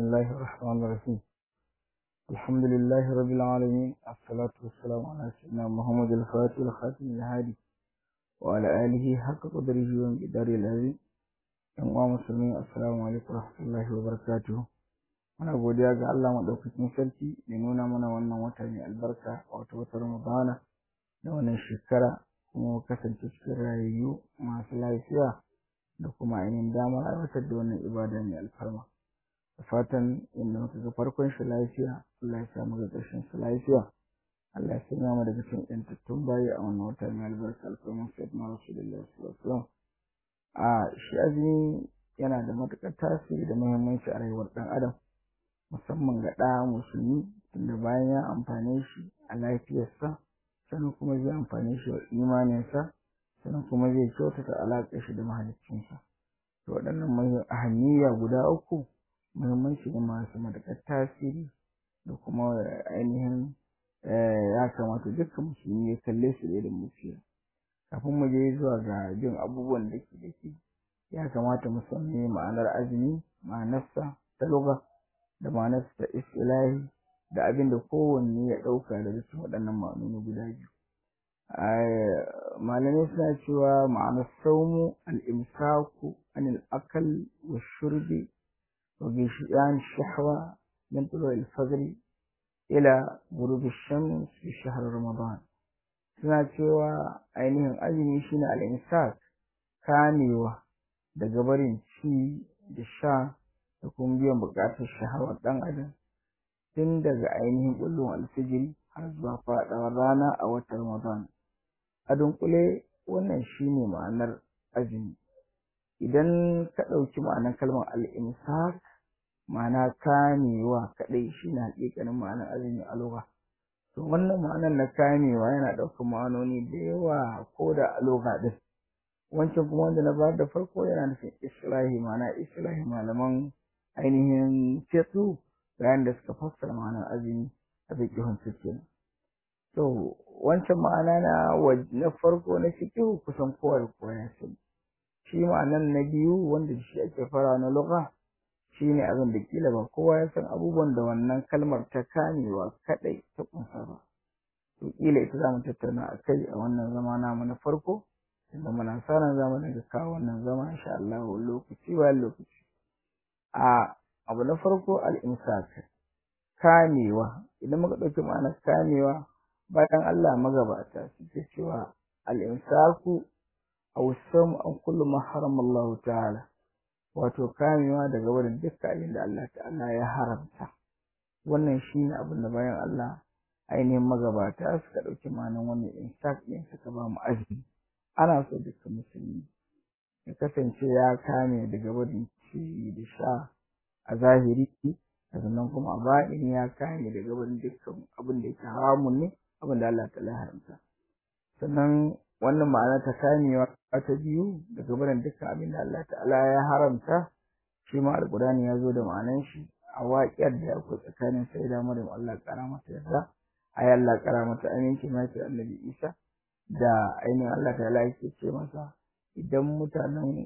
الله الرحمن الرحيم الحمد لله رب العالمين الصلاة والسلام على سيدنا محمد الفاتح الخاتم الهادي وعلى آله حق قدره ومقداره العظيم yan uwa musulmi assalamu alaikum warahmatullahi wabarakatuh muna godiya ga Allah madaukakin sarki da nuna mana wannan wata mai albarka wato wata Ramadana da wannan shekara kuma kasance cikin rayayyu masu lafiya da kuma ainihin damar aiwatar da wannan ibada mai alfarma da fatan inda muka ga farkon shi lafiya Allah ya sa mu ga ƙarshen shi lafiya Allah ya sanya mu daga cikin ƴantattun bayi a wannan wata mai albarka alfarman sayyidina rasulullahi sallallahu alaihi wasallam a shi azumi yana da matuƙar tasiri da muhimmanci a rayuwar ɗan adam musamman ga ɗa musulmi tunda bayan ya amfane shi a lafiyarsa sannan kuma zai amfane shi wa imaninsa sannan kuma zai kyautata alaƙar shi da mahaliccinsa to waɗannan ahammiya guda uku muhimmanci ne masu matuƙar tasiri da kuma ainihin ya kamata dukkan musulmi ya kalle su da irin musiya kafin mu je zuwa ga jin abubuwan da ke da ke ya kamata mu san me ma'anar azumi ma'anarsa ta lugha da ma'anarsa ta istilahi da abin da kowanne ya ɗauka daga cikin waɗannan ma'anoni guda biyu malamai suna cewa ma'anar saumu al-imsaku anil akal wa shurbi wa gishiyan shahwa min tulu al-fajr ila ghurub ash-shams fi shahr ramadan suna cewa ainihin azumi shine al-imsak kamewa daga barin ci da sha da kuma biyan buƙatar shahawar ɗan adam tun daga ainihin bullon alfijiri har zuwa faɗawar rana a watan ramadan a dunkule wannan shine ma'anar azumi idan ka ɗauki ma'anar kalmar al-imsak ma'ana kamewa kaɗai shine haƙiƙanin ma'anar azumi a lugha to wannan ma'anar na kamewa yana ɗaukar ma'anoni da yawa ko da a lugha ɗin wancan kuma wanda na bayar da farko yana nufin islahi ma'ana islahi malaman ainihin fiqh bayan da suka fassara ma'anar azumi a fiqhun fiqh to wancan ma'ana na na farko na fiqh kusan kowa da kowa ya sani shi ma'anar na biyu wanda shi ake fara na lugha shine abin da kila ba kowa ya san abubuwan da wannan kalmar ta kamewa kadai ta kunsa ba to kila ita zamu tattauna a kai a wannan zama namu na farko inda muna sa ran zamu daga kawo wannan zama insha Allah lokaci bayan lokaci a abu na farko al-imsak kamewa idan muka dauki ma'anar kamewa bayan Allah magabata suke cewa al-imsaku aw sam an kullu ma harama Allah ta'ala wato kamewa daga wurin dukkan abin da Allah ta'ala ya haramta wannan shine abin da bayan Allah ainihin magabata suka dauki ma'anar wannan imsak din suka ba mu azumi ana so dukkan musulmi ya kasance ya kame daga wurin ci da sha a zahiri sannan kuma a baɗini ya kame daga wurin dukkan abin da yake haramun ne abin da Allah ta'ala haramta sannan wannan ma'ana ta kamewa ta biyu daga wurin dukkan abin da Allah ta'ala ya haramta shi ma alƙur'ani ya zo da ma'anan shi a waƙiyar da akwai tsakanin sai da Maryam Allah ƙara mata yarda ayi Allah ƙara mata aminci ma ce Annabi Isa da ainihin Allah ta'ala yake ce masa idan mutanen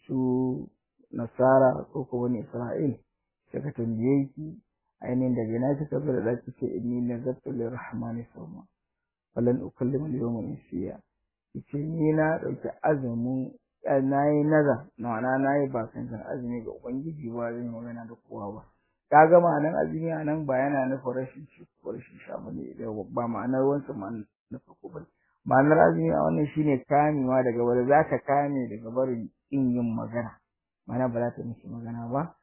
su nasara ko kuma wani Isra'il suka tambaye ki ainihin daga ina kika zo da zaki ce inni nazartu lirrahmani sawma falan ukallimu al-yawma insiya yace ni na dauki azumin nayi nazar ma'ana nayi bakan azumi ga ubangiji ba zan yi magana da kowa ba kaga ma'anar azumi anan ba yana nufin rashin ci ko rashin sha bane ba ma'anar wancan ma'anar na farko bane ma'anar azumi a wannan shine kamewa daga wanda zaka kame daga barin in yin magana mana ba za ta mishi magana ba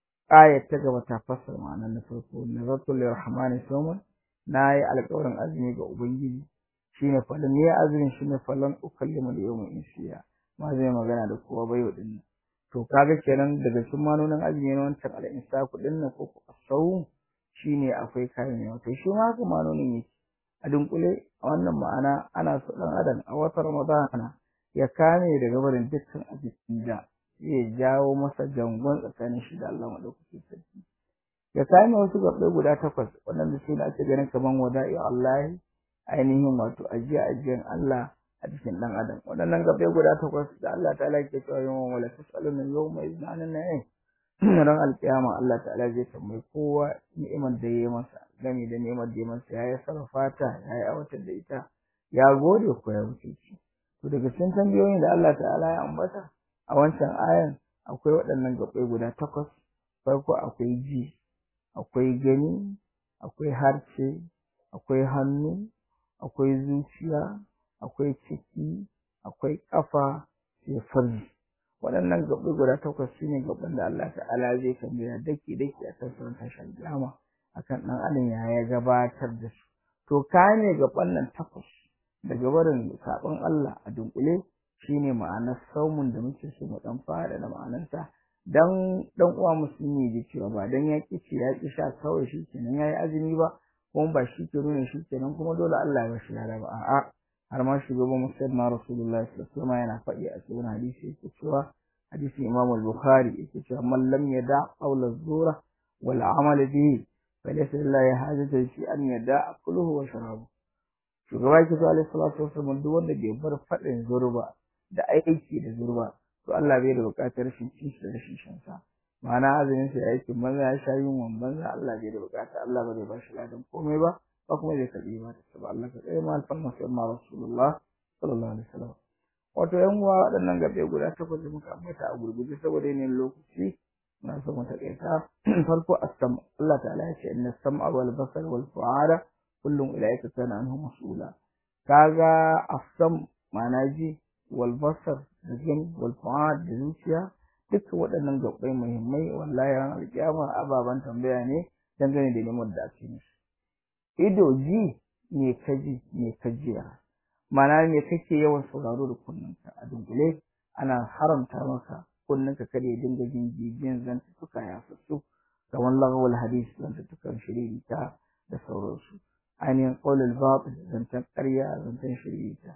ayat ta gaba ta fassara ma'anar na farko nazartu lirrahmani sawman nayi alƙawarin azumi ga ubangiji shine falan ne azumin shine falan ukallimu al-yawma insiya ma zai magana da kowa bai wadin to kaga kenan daga cikin manonin azumi na wancan al-insaku din nan ko sau shine akwai kamewa to shi ma haka manonin yake a dunkule a wannan ma'ana ana so dan adam a watan ramadana ya kame daga barin dukkan abin da zai jawo masa jangon tsakanin shi da Allah madaukakin sarki ya kame wasu gabbai guda takwas waɗanda su ne ake ganin kaman wada'i Allah ainihin wato ajiya ajiyan Allah a cikin dan adam waɗannan gabbai guda takwas da Allah ta'ala ke cewa yawan wala tasaluna yawma iznanin na'im ran alƙiyama Allah ta'ala zai tambayi kowa ni'imar da ya yi masa game da ni'imar da ya masa ya yi sarrafa ta ya yi aiwatar da ita ya gode ko ya wuce ci to daga cikin tambayoyin da Allah ta'ala ya ambata a wancan ayan akwai waɗannan gaɓɓai guda takwas farko akwai ji akwai gani akwai harce akwai hannu akwai zuciya akwai ciki akwai ƙafa sai farji waɗannan gaɓɓai guda takwas su ne gaɓɓan da Allah ta'ala zai tambaya daki daki a kan sauran tashin kiyama akan ɗan adam ya ya gabatar da su to ka ne gaɓɓan nan takwas daga barin saɓon Allah a dunkule shine ma'anar saumun da muke so mu ɗan fara da ma'anarsa dan dan uwa musulmi ji cewa ba dan ya ci ya ki sha kawai shi kenan yayi azumi ba kuma ba shi ke nuna shi kenan kuma dole Allah ya bashi lada ba a'a har ma shugaban musulmi rasulullahi sallallahu alaihi wasallam yana faɗi a cikin hadisi yake cewa hadisi imam al-bukhari yake cewa man lam yada qawla zura wal amal bihi falaysa lillahi hajatun fi an yada akluhu wa sharabu shugaba yake cewa alaihi salatu wasallam duk wanda bai bar faɗin zurba da aiki da zurba to Allah bai da buƙatar rashin cin shi da rashin shan sa ma'ana azumin sa yake banza ya sha yunwan banza Allah bai da buƙata Allah bai ba shi ladan komai ba ba kuma zai karbi ba ta ba Allah ka tsaye ma alfarma sai ma rasulullah sallallahu alaihi wasallam wato yan uwa waɗannan gabe guda takwas da muka ambata a gurguje saboda yanayin lokaci na so mu takaita farko as-sam Allah ta'ala ya ce inna sam'a wal basar wal fu'ada kullum ilaika kana anhu mas'ula kaga as-sam ma'ana ji wal basar da gani wal fu'ad da zuciya duka waɗannan gabbai muhimmai wallahi ran alkiyama ababan tambaya ne dangane da neman da ake musu ido ji me kaji me kajiya mana me kake yawan sauraro da kunnanka a dunkule ana haramta maka kunnanka kada ya dinga jin jijiyan zantuka ya fasu kamar lagawal hadis zantukan shiririta da sauransu ainihin ƙaulul batil zantan ƙarya zantan shiririta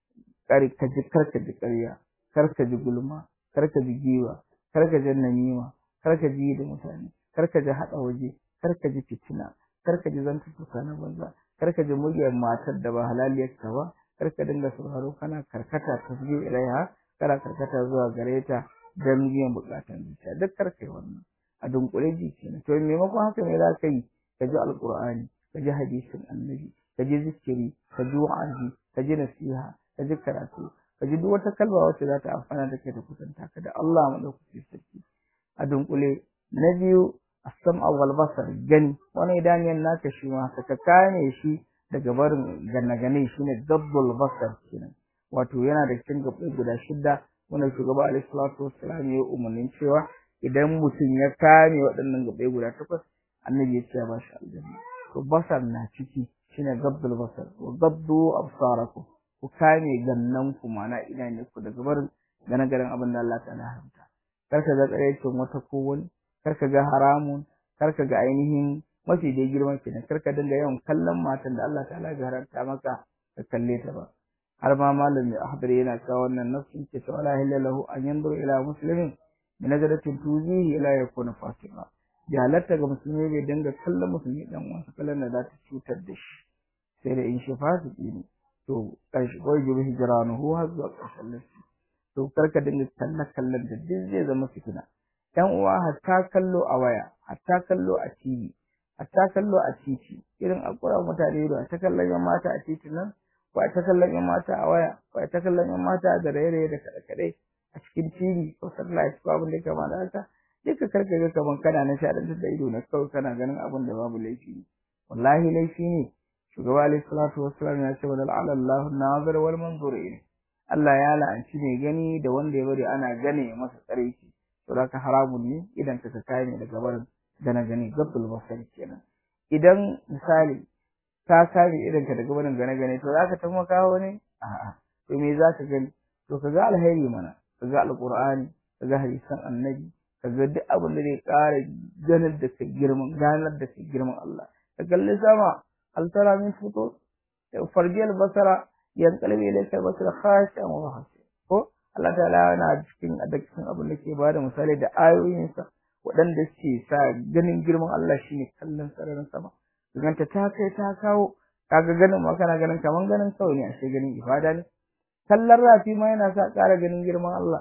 kar ka ji karka ji ƙarya kar ka ji gulma kar ka ji giwa kar ka ji namima kar ka ji da mutane kar ka ji haɗa waje kar ka ji fitina kar ka ji zantuka na banza kar ka ji muryar matar da ba halaliyar ka ba kar ka dinga sauraro kana karkata tasbih ilaiha kana karkata zuwa gare ta don biyan bukatan zuciya duk kar kai wannan a dunkule ji kenan to maimakon haka ne za ka yi ka ji alqur'ani ka ji hadisin annabi ka ji zikiri ka ji wa'azi ka ji nasiha ka ji karatu ka ji duk wata kalma wacce za ta amfana da kai ta kusanta ka da Allah madaukaki sarki a dunkule na biyu as-sam'a wal basar gani wani idaniyan naka shi ma ka kame shi daga barin ganagane shine dabbul basar kenan wato yana da cikin gaɓɓai guda shida wanda shugaba alaihi salatu wassalam ya umarnin cewa idan mutum ya kame waɗannan gaɓɓai guda takwas annabi ya ce ba shi aljanna to basar na ciki shine gabbul basar wa gabdu absarakum ku kame gannan ku mana ina ne ku daga barin ganagarin abin da Allah ta'ala haramta kar ka ga tsaraicin wata ko wani kar ka ga haramun kar ka ga ainihin mafi dai girman kenan kar ka dinga yawan kallon matan da Allah ta'ala ya haramta maka ka kalle ta ba har ma malami ahbar yana cewa wannan nafsin ce ta wala hilla lahu an yanzuru ila muslimin bi nazaratin tuzihi ila yakuna fatima ya halatta ga musulmi bai dinga kallon musulmi dan uwansa kallon da za ta cutar da shi sai da in shi fasiki ne to karshe wai jibi hijranuhu har zuwa ƙarshen lissi to karka dinga kallon kallon da duk zai zama fitina yan uwa hatta kallo a waya hatta kallo a TV hatta kallo a titi irin alƙura mutane da ta kallon yan mata a titi nan ko ta kallon yan mata a waya ko ta kallon yan mata da raye da kaɗe-kaɗe a cikin TV ko satellite ko abin da kama da haka duka karka ga kaman kana nishaɗantar da ido na kawai kana ganin abin da babu laifi ne wallahi laifi ne shugaba alaihi salatu wassalam ya ce wa la'ala Allahu nazir wal manzur ilayhi Allah ya la'anci mai gani da wanda ya bari ana gane masa tsareki to ka haramun ne idan ka kai ne daga barin gana gani gabbul basar kenan idan misali ka kare idan ka daga barin gane gane to zaka tafi kawo ne a'a to me zaka gani to kaga alheri mana kaga alqur'ani kaga hadisan annabi kaga duk abin da zai ƙara ganar da kai girman ganar da kai girman Allah ka kalli sama hal tara min futur farjiyal basara yanqalibu ilayka basara khashi'an wa hasi ko Allah ta'ala yana cikin cikin abin da ke bada misali da ayoyinsa waɗanda suke sa ganin girman Allah shine kallon sararin sama ganta ta kai ta kawo kaga ganin ma kana ganin kaman ganin kawai ne ashe ganin ibada ne kallon rafi ma yana sa ƙara ganin girman Allah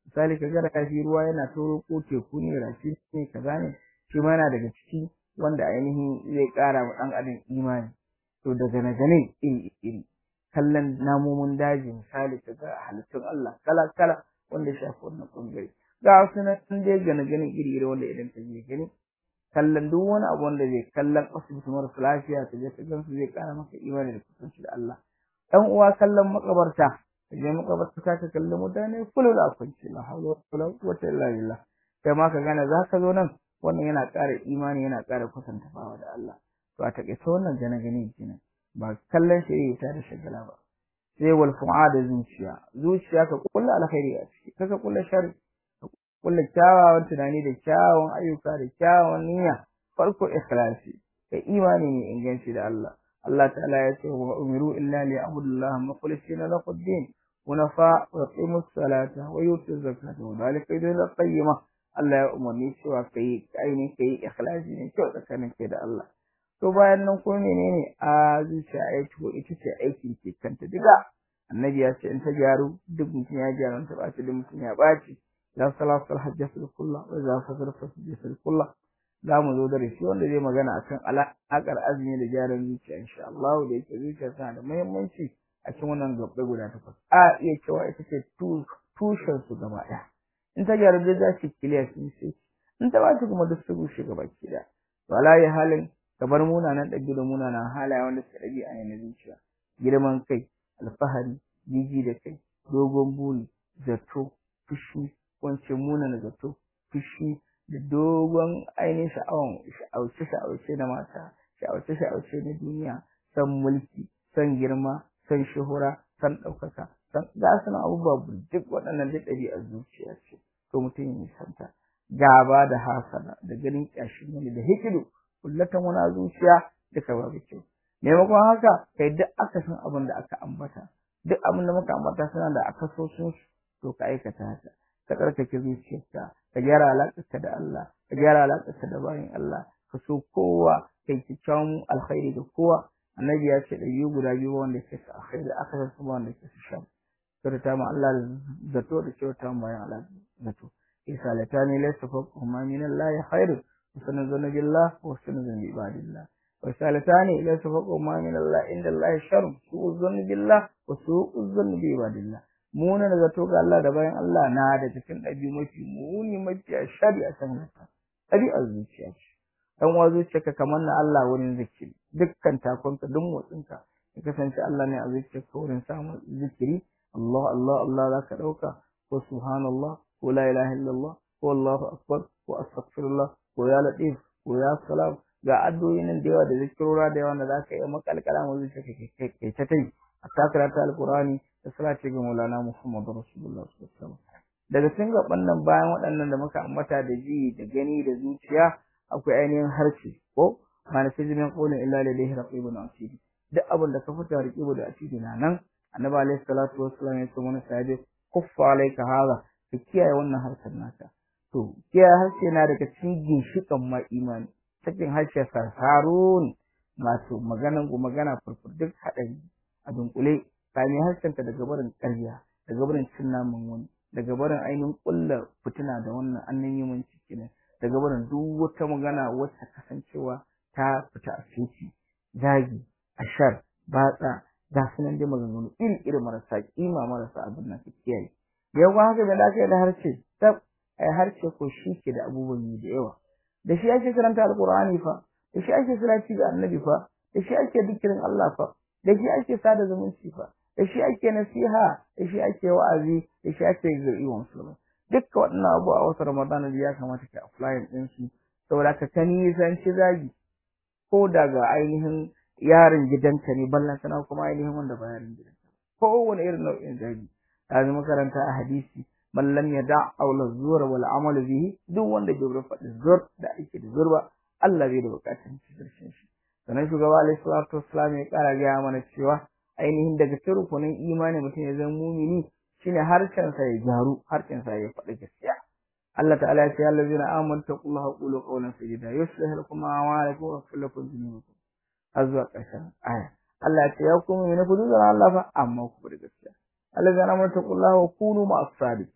misali ka ga rafi ruwa yana toro ko teku ne rafi ne kaza ne shi ma yana daga ciki wanda ainihin zai ƙara wa ɗan adam imani to daga na gane iri iri kallon namomin daji misali ka ga halittun Allah kala kala wanda shafi wannan ɓangare ga wasu na dai gane gane iri iri wanda idan ka je gani kallon duk wani abu wanda zai kallon asibiti marasa lafiya ka je ka gan su zai ƙara maka imani da kusanci da Allah ɗan uwa kallon makabarta ka je makabarta ka kalli mutane kullu da kwanci la hawla wala quwwata illa billah kai ma ka gane za ka zo nan wannan yana ƙara imani yana ƙara kusanta bawa da Allah to a taƙaice wannan gane gane kenan ba kallon shi ta da shagala ba sai wal fu'ada zuciya zuciya ka kulla alkhairi a ciki kaka kulla sharri kulla kyawawan tunani da kyawawan ayyuka da kyawawan niyya farko ikhlasi kai imani ne inganci da Allah Allah ta'ala ya ce wa umiru illa li abudullah mukhlisina lahu ad-din hunafa wa yuqimus salata wa yutuz zakata wa dhalika dinul qayyima Allah ya umarni cewa kai aini kai ikhlasi ne kyau tsakanin kai da Allah to bayan nan ko menene a zuciya ai to ita ce aikin ke kanta diga annabi ya ce in ta gyaru duk mutum ya gyaru ta baci duk mutum ya baci la salatu al-hajjatu kullu wa za fasara fasjatu kullu za mu zo da shi wanda zai magana akan alaƙar azumi da gyaran zuciya insha Allah da yake zuciya tana da muhimmanci a cikin wannan gabbai guda takwas a iya cewa ita ce tushen su gaba ɗaya in ta gyaru da za su kiliya sun sai in ta ba kuma duk su rushe gaba ki da wala ya halin kamar munanan ɗabi'u da munanan halaye wanda suka ɗabi a yanar zuciya girman kai alfahari jiji da kai dogon buri zato fushi wance munana zato fushi da dogon ainihin sha'awan sha'auce sha'auce na mata sha'auce sha'auce na duniya san mulki san girma san shuhura san ɗaukaka san ga su abubuwa duk waɗannan duk ɗabi'ar zuciya ce to mutum ya nisanta gaba da hasana da ganin ƙyashin wani da hikidu kullatan wani zuciya duka babu kyau maimakon haka kai duk aka san abin da aka ambata duk abin da muka ambata suna da akasosin to ka aikata haka ka tsarkake zuciyarka ka gyara alaƙarka da Allah ka gyara alaƙarka da bayan Allah ka so kowa kai kyakkyawan alkhairi da kowa annabi ya ce ɗabi'u guda biyu wanda ke sa alkhairi aka san su wanda ke su shan kyauta ma Allah da zato da kyauta ma bayan Allah zato isa latani laysa fawqahuma min Allah khairu wa zana billah wa zana bi ibadillah wa salatani laysa fawqahuma min Allah inda Allah sharr su'u zanni billah wa su'u zanni bi ibadillah muna da zato ga Allah da bayan Allah na da cikin ɗabi mafi muni mafi shari a kan haka ɗabi'ar zuciya ce dan wa zuciyarka kamar na Allah wurin zikiri dukkan takonka duk motsinka ya kasance Allah ne a zuciyarka wurin samun zikiri Allah Allah Allah za ka ɗauka ko subhanallah ko la ilaha illallah ko Allahu akbar ko astaghfirullah ko ya latif ko ya salam ga addu'o'i nan da yawa da zikirora da yawa da za ka yi makalkala mu zuciyarka kai ta tai a takarata alqur'ani da salati ga Maulana Muhammadu Rasulullah sallallahu alaihi wasallam daga cikin gaban nan bayan waɗannan da muka ambata da ji da gani da zuciya akwai ainihin harshe ko ma na sirrin qawlin illa lillahi raqibun atid duk abin da ka fita raqibu da atid na nan annabi alaihi salatu wassalam ya ce mana sahabi kuffa alayka hada ka kiyaye wannan harshen naka to kiyaye harshe na daga cikin ginshikan ma imani cikin harshe sarsarun masu maganan ku magana furfur duk haɗari a dunkule kame harshenka daga barin ƙarya daga barin cin naman wani daga barin ainihin ƙulla fitina da wannan annan yi mun ciki ne daga barin duk wata magana wacce kasancewa ta fita a fiti zagi ashar batsa ga sunan dai maganganu iri iri marasa kima marasa abin nan ka kiyaye da yawa haka da lafiya da harshe tab ai harshe ko shi ke da abubuwan yi da yawa da shi ake karanta alqur'ani fa da shi ake salati ga annabi fa da shi ake dikirin Allah fa da shi ake sada zumunci fa da shi ake nasiha da shi ake wa'azi da shi ake zai wa musulmi dukkan waɗannan abu a wata ramadana da ya kamata ka apply din su saboda ka ta nisanci zagi ko daga ainihin yaron gidanka ne ballan sana kuma ainihin wanda ba yaron gidanka kowane irin nau'in zagi yanzu makaranta a hadisi man lam yada aula zuwa wal amal bihi duk wanda bai bar faɗi zur da ake da zur ba Allah bai da bukatun shi shi sannan shugaba alaihi salatu wassalam ya kara gaya mana cewa ainihin daga cikin rukunin imani mutum ya zama mumini shine harshen sa ya gyaru harshen sa ya faɗi gaskiya Allah ta'ala ya ce ya allazina amanu taqullaha qulu qawlan sadida yuslih lakum a'malakum wa yaghfir lakum dhunubakum azwa ƙarshen aya Allah ya ce ya kuma ne ku duzura Allah fa amma ku da gaskiya allazina amanu taqullaha wa kunu ma'as sadiqin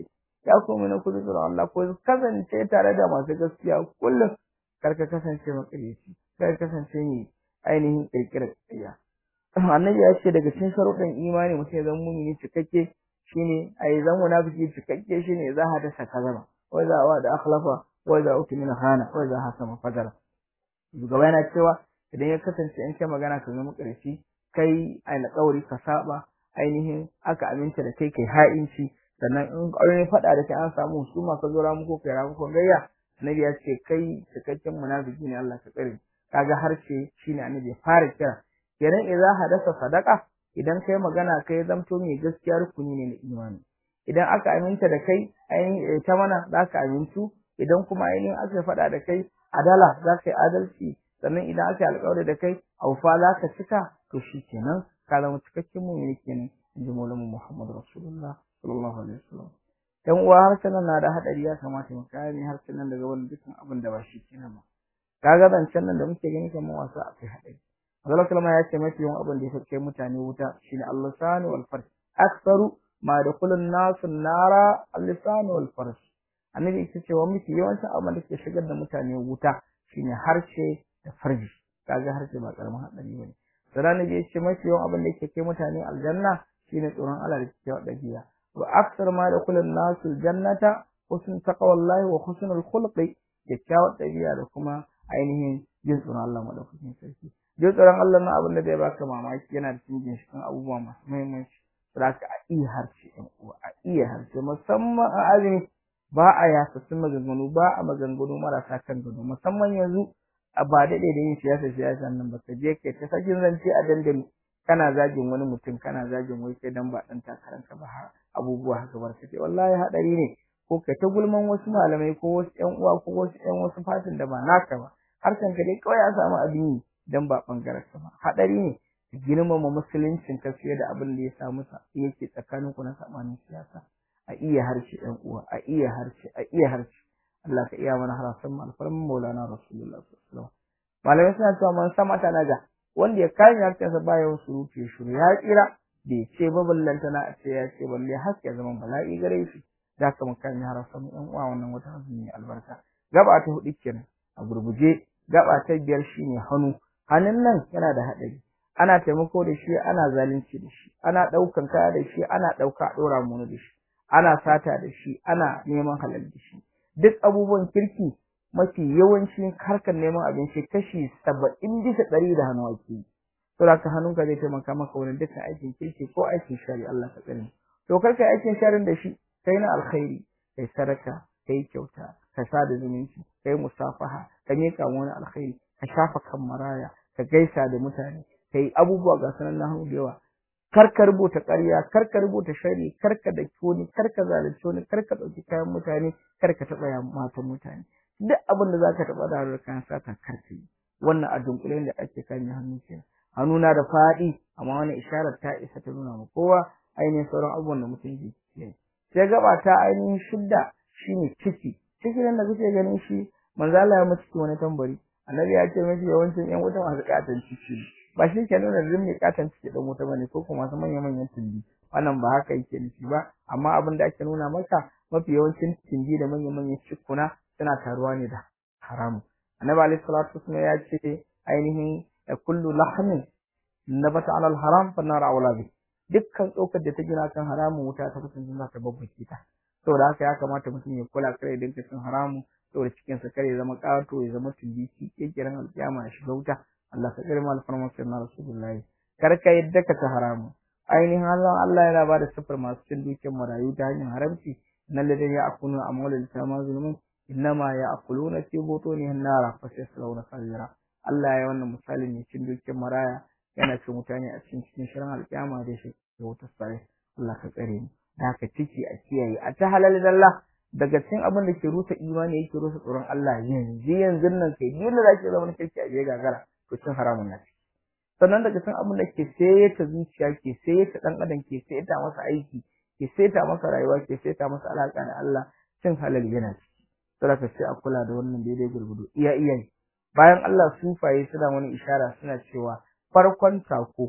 ya ku mina ku tsoron Allah ko kasance tare da masu gaskiya kullum kar ka kasance makareci kar ka kasance ne ainihin kirkirar ƙarya annabi ya ce daga cikin sharuɗan imani mutum ya zama mumini cikakke shine ai zan munafiki cikakke shine za ha dasa kazama wa za wa da akhlafa wa za utimina khana wa za hasama fadara shugaba yana cewa idan ya kasance in kai magana ka zama ƙarshe kai alƙawari ka saba ainihin aka aminta da kai kai ha'inci sannan in ƙaurin faɗa da kai an samu su ma ka zo ramu ko kai ramu ko gayya annabi ya ce kai cikakken munafiki ne Allah ka tsare kaga harshe shine annabi ya fara kira kenan idza hadasa sadaka idan kai magana kai zamto mai gaskiya rukuni ne na imani idan aka aminta da kai ainihin ta mana za ka amintu idan kuma ainihin aka faɗa da kai adala za ka yi adalci sannan idan aka yi alƙawari da kai aufa za ka cika to shi kenan ka zama cikakken mumini kenan in ji maulamu muhammad rasulullah sallallahu alaihi wasallam dan uwa harsunan na da hadari ya kamata mu kare harsunan daga wani dukkan abin da ba shi kenan ba kaga zancen nan da muke gani kamar wasa akwai hadari Allah sallama ya ce mafi yawan abin da ya kai mutane wuta shine al-lisan wal farj aktsaru ma dakhulun nasu nara al-lisan wal farj annabi yake cewa mafi yawancin abin da ke shigar da mutane wuta shine harshe da farji kaga harshe ba karamin hadari bane sannan ne yace mafi yawan abin da yake kai mutane aljanna shine tsoron Allah da kike dabiya wa aksar ma dakhulun nasu jannata husn taqwallahi wa husnul khuluqi kyakkyawar dabi'a da kuma ainihin jin tsoron Allah madaukakin sarki jin tsoron Allah na abin da zai baka mamaki yana da cikin ginshiƙin abubuwa masu muhimmanci saboda a iya harshe ɗan uwa a iya harshe musamman a azumi ba a yasassun maganganu ba a maganganu marasa kan gado musamman yanzu a ba daɗe da yin siyasa siyasa nan ba ka je kai ta sakin zance a dandali kana zagin wani mutum kana zagin wai kai dan ba dan takaranka ba abubuwa haka barkatai wallahi hadari ne ko kai ta gulman wasu malamai ko wasu ƴan uwa ko wasu ƴan wasu fatin da ba naka ba harshen ka dai kawai ya samu abin yi dan ba bangaren ka ba hadari ne girmama musuluncin ka fiye da abin da ya samu yake tsakanin ku na sabanin siyasa a iya harshe ɗan uwa a iya harshe a iya harshe Allah ka iya mana harasan alfarmin Maulana Rasulullah sallallahu alaihi wasallam malamai suna cewa man sama ta naga wanda ya kare harshensa ba yawan surutu ya shiru ya tsira bai ce ba ballanta na a ce ya ce balle haske zaman bala'i gare shi za ka mu kan harasan ɗan uwa wannan wata azumi albarka gaba ta hudu kenan a gurguje gaba ta biyar shine hannu hannun nan yana da haɗari ana taimako da shi ana zalunci da shi ana ɗaukan kaya da shi ana ɗauka ɗora mu da shi ana sata da shi ana neman halal da shi duk abubuwan kirki mafi yawancin harkar neman abinci kashi saba'in bisa ɗari da hannu ake yi to da hannunka zai taimaka maka wurin dukkan aikin kirki ko aikin shari Allah ka tsare to kar kai aikin sharin da shi kai na alkhairi kai sadaka kai kyauta ka sada zumunci kai musafaha ka miƙa wani alkhairi ka shafa kan maraya ka gaisa da mutane kai abubuwa ga sanan na hannu da yawa kar ka rubuta ƙarya kar ka rubuta shari kar ka daki wani kar ka zalunci wani kar ka ɗauki kayan mutane kar ka taɓa matan mutane duk abin da zaka taɓa da harar kayan sata kar ka yi wannan a dunkule da ake kan hannu kenan hannu na da faɗi amma wani isharar ta isa ta nuna ma kowa ainihin sauran abubuwan da mutum ke yi sai gaba ta ainihin shidda shine ciki ciki nan da kuke ganin shi manzo Allah ya mutu wani tambari annabi ya ce mafi yawancin yan wuta masu katon ciki ba shi ke nuna zin mai katon ciki dan wuta bane ko kuma masu manyan manyan tumbi wannan ba haka yake nufi ba amma abin da ake nuna maka mafi yawancin tumbi da manyan manyan cikuna suna taruwa ne da haramu annabi alaihi salatu wasallam ya ce ainihin kullu lahmin nabata ala al-haram fa nar awla bi dukkan tsokar da ta gina kan haramun wuta ta kasance za ta babbake ta saboda haka ya kamata mutum ya kula kare dinka cin haramu saboda cikin sa kare zama kato ya zama tundiki kekiran alkiyama ya shiga wuta Allah ka kare mal farmakin na rasulullahi kar ka yadda ka ta haramu ainihin Allah Allah yana ba da sifar masu cin dukiyar marayu ta hanyar haramci nan da ya akunu amwalul tama zulmun innama ya akuluna fi butunihim nara fa sayaslawna sa'ira Allah ya wannan misali ne cin dukiyar maraya yana cin mutane a cikin cikin shirin alkiyama da shi da wutar sare Allah ka tsare mu da haka ciki a kiyaye a ta halal dalla daga cikin abin da ke rusa imani yake rusa tsoron Allah yanzu yanzu nan kai dole za ki zama kirki a je gagara to cin haramun na ciki sannan daga cikin abin da ke sayeta zuciya ke sayeta dan adam ke sayeta masa aiki ke sayeta masa rayuwa ke sayeta masa alaka da Allah cin halal yana ciki saboda ka sai a kula da wannan daidai gurgudu iya iya bayan Allah sufaye suna wani ishara suna cewa farkon tako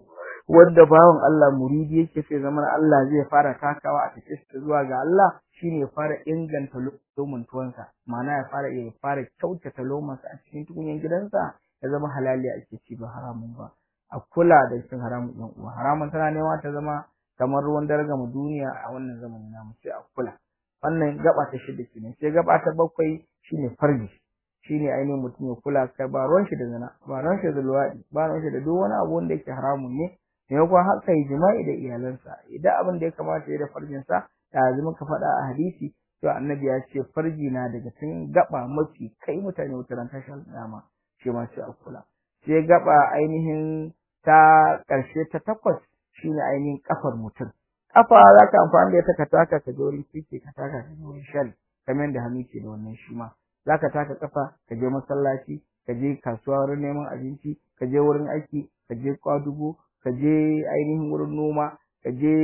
wanda bawan Allah muridi yake sai zaman Allah zai fara takawa a cikin shi zuwa ga Allah shine ya fara inganta lomin tuwansa ma'ana ya fara ya fara kyautata lomansa a cikin tukunyan gidansa ya zama halali ake ci ba haramun ba a kula da cin haramun ɗan uwa haramun tana nema ta zama kamar ruwan daraga mu duniya a wannan zamanin namu sai a kula wannan gaba ta shida kenan sai gaba ta bakwai shine farji shine ainihin mutum ya kula kai ba ruwan shi da zina ba ruwan shi da luwaɗi ba ruwan shi da duk wani abu wanda yake haramun ne maimakon haka yi jima'i da iyalansa idan abin da ya kamata ya da farjinsa da zama ka faɗa a hadisi to annabi ya ce farji na daga cikin gaba mafi kai mutane wutar tashar dama shi ma sai a kula sai gaba ainihin ta ƙarshe ta takwas shine ainihin kafar mutum kafa za ka amfani da ita ka taka ka je wurin kike ka taka ka je wurin shal kamar da hannu ke da wannan shi ma za ka taka kafa ka je masallaci ka je kasuwa wurin neman abinci ka je wurin aiki ka je kwadugo ka je ainihin wurin noma ka je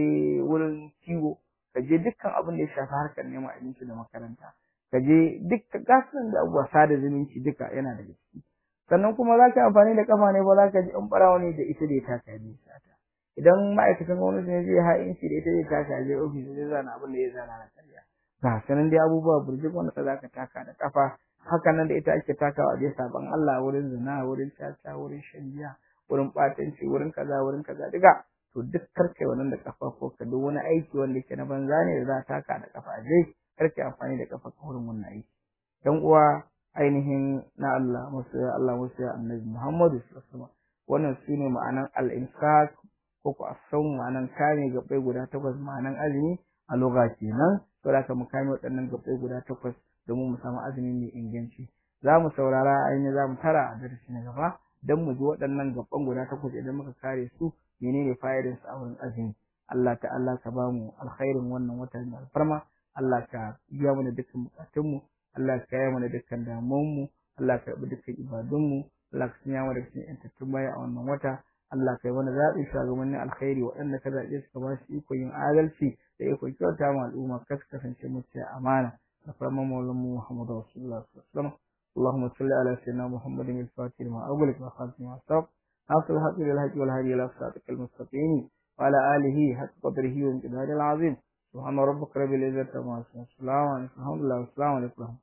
wurin kiwo ka je dukkan abin da ya shafi harkar neman abinci da makaranta ka je dukkan gasan da abubuwa sada zumunci duka yana daga ciki sannan kuma za ka amfani da kafa ne ba za ka ji in barawa ne da ita da ya taka ya sata idan ma'aikatan gwamnati ne zai ha'inci da ita zai taka ya je ofis zai zana abin da ya zana na karya ga sanan dai abubuwa burjik wanda za ka taka da kafa haka nan da ita ake takawa dai sabon Allah wurin zina wurin caca wurin shan giya wurin batanci wurin kaza wurin kaza duka to duk karkai wannan da kafa ko ka duk wani aiki wanda yake na banza ne da za ta taka da kafa dai karkai amfani da kafa ka wurin wannan aiki dan uwa ainihin na Allah musu ya Allah musu ya annabi Muhammadu sallallahu alaihi wasallam wannan sune ma'anan al-infaq ko ko asan ma'anan kame gabai guda takwas ma'anan azumi a lugha kenan saboda ka mu kame waɗannan gabai guda takwas domin mu samu azumi mai inganci za mu saurara ainihin za mu tara a darasi na gaba don mu ji waɗannan gaban guda takwas idan muka kare su menene fa'idar su a wurin azumi Allah ta'ala ka ba mu alkhairin wannan wata mai alfarma Allah ka biya mana dukkan bukatunmu Allah ka yi mana dukkan damuwanmu Allah ka karɓi dukkan ibadunmu Allah ka sanya mana dukkan yantattun baya a wannan wata Allah ka yi mana zaɓi shugabannin alkhairi waɗanda ka zaɓe su ka ba su ikon yin adalci da ikon kyauta ma al'umma ka kasance mutu amana da farman maulanmu Muhammadu Rasulullah sallallahu alaihi wasallam اللهم صل على سيدنا محمد الفاتح لما أغلق وخاتم ما سبق ناصر الحق بالحق والهدي إلى صراطك المستقيم وعلى آله حق قدره وامتداد العظيم سبحان ربك رب العزة عما يصفون السلام عليكم ورحمة الله والسلام عليكم